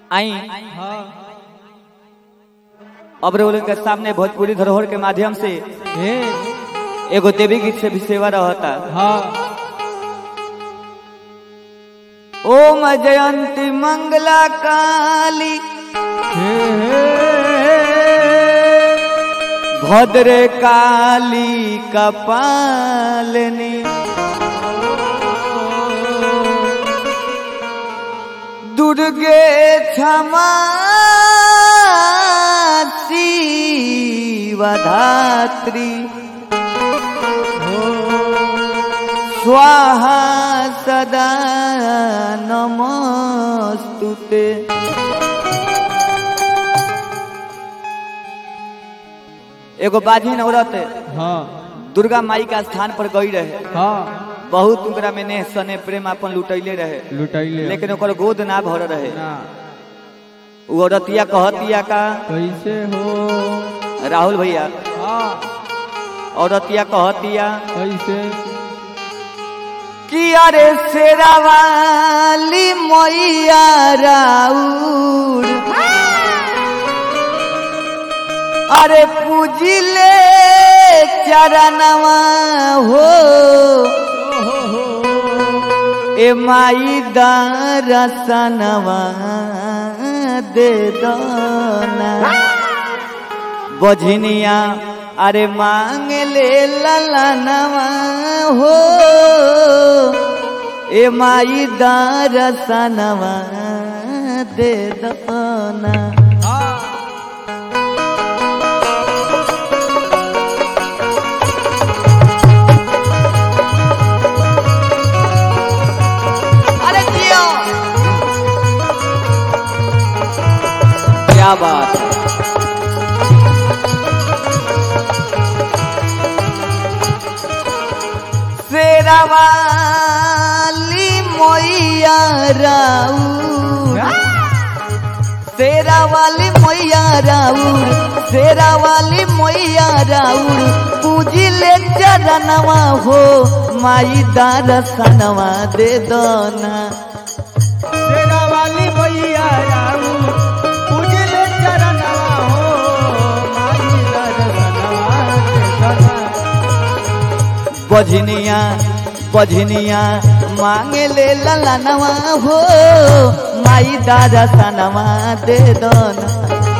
आई हाँ अब रोल के सामने भोजपुरी धरोहर के माध्यम से ए एगो देवी गीत से भी सेवा रहता हाँ ओम जयंती मंगला काली हे हे भद्र काली कपालनी दुर्गे क्षमा शिवधात्री स्वाहा सदा नमस्तुते एगो बाझिन औरत हाँ दुर्गा माई का स्थान पर गई रहे हाँ बहुत उनकरा में नेह सने प्रेम अपन लुटैले रहे लुटैले लेकिन ओकर गोद ना भर रहे ना उ औरतिया कहतिया का कैसे हो राहुल भैया हाँ औरतिया कहतिया कैसे कि अरे शेरा वाली मैया राउर अरे पूजिले चरणवा हो ए माई दरसनवा दे दोना बझनिया अरे मांग ले ललनवा हो ए माई दरसनवा दे दोना अरे जियो क्या बात है शेरावाली मैया राउर शेरावाली मैया राउर शेरावाली मैया राउर पूजिले चरणवा हो माई दरसनवा दे दोना तेरा वाली भैया राऊ पूजले चरणवा हो माई दर्शनवा के धना बझनिया बझनिया मांगे ले ललनवा हो माई दादा सनवा दे दोना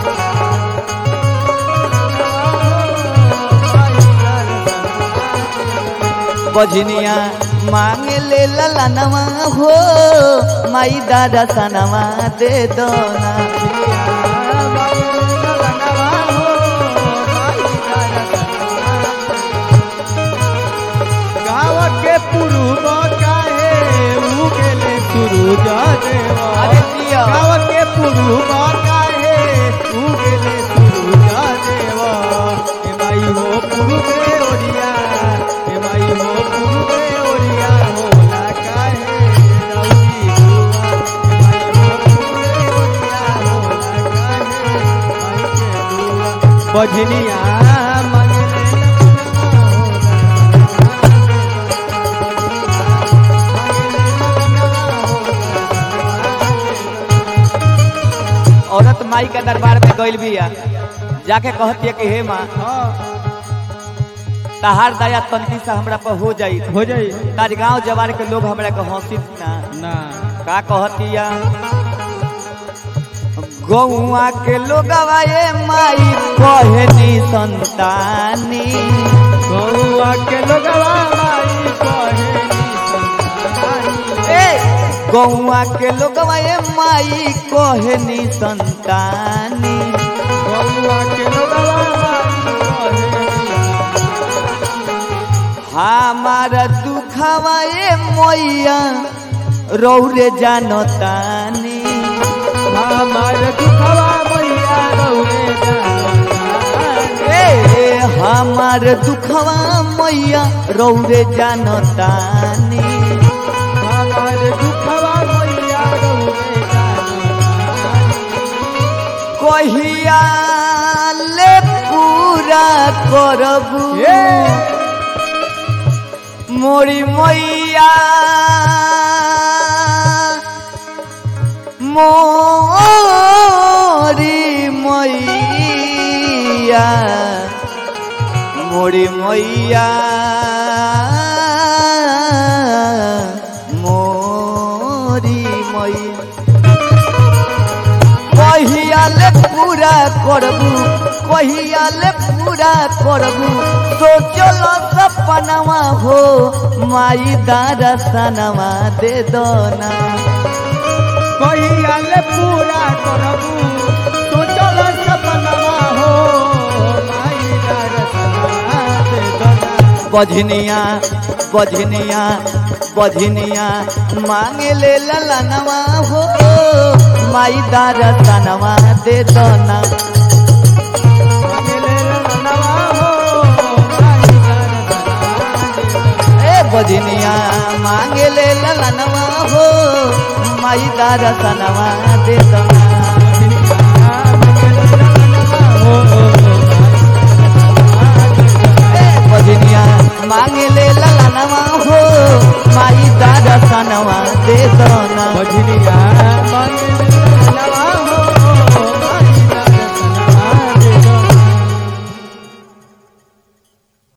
बझनिया मांगे ले ललनवा हो माई दादा सनवा दे दोना गाँव के पुरुष काहे उगेले सुरुज देवा अरे जिया। गाँव के पुरुष काहे उगेले सुरुज देवा ए माई हो पुरुषे ओरिया ए माई हो पुरुषे ओरिया होला काहे दौड़ी दुआ ए माई हो पुरुषे ओरिया होला काहे माई के दुआ बजनिया मंगले औरत माई के दरबार में गइल बिया जाके कहती है कि हे माँ हाँ तहार दया तंती से हमरा पर हो जाई हो जाई ताज गांव जवार के लोग हमरा के हंसी ना ना का कहतिया गौआ के लोगवा ये माई कहनी संतानी गौआ के लोगवा माई कहे ए गौआ के लोगवा ये माई कहनी संतानी गौआ के लोगवा माई हमार दुखवा ये मैया रौरे जानतानी कहे हमार दुखवा मैया रौरे जानतानी। ए हमार दुखवा मैया रौरे जानतानी हमार दुखवा मैया रौरे जानतानी। कहिया ले पूरा करबू ए मोरी मैया मोर मैया मोरी मैया मोरी मैया कहियाले पूरा करबू कहियाले पूरा करबू सोचल सपनवा हो माई दरसनवा दे दो ना कहियाल पूरा करबू सोचल सपनवा हो माई दरसनवा दे दना बझनिया बझनिया बझनिया मांगे ले ललनवा हो माई दरसनवा दे दो ना अकेले रनवा हो माई दरसनवा दे दना ए बझनिया मांगे ले ललनवा हो माई दरसनवा दे दो ना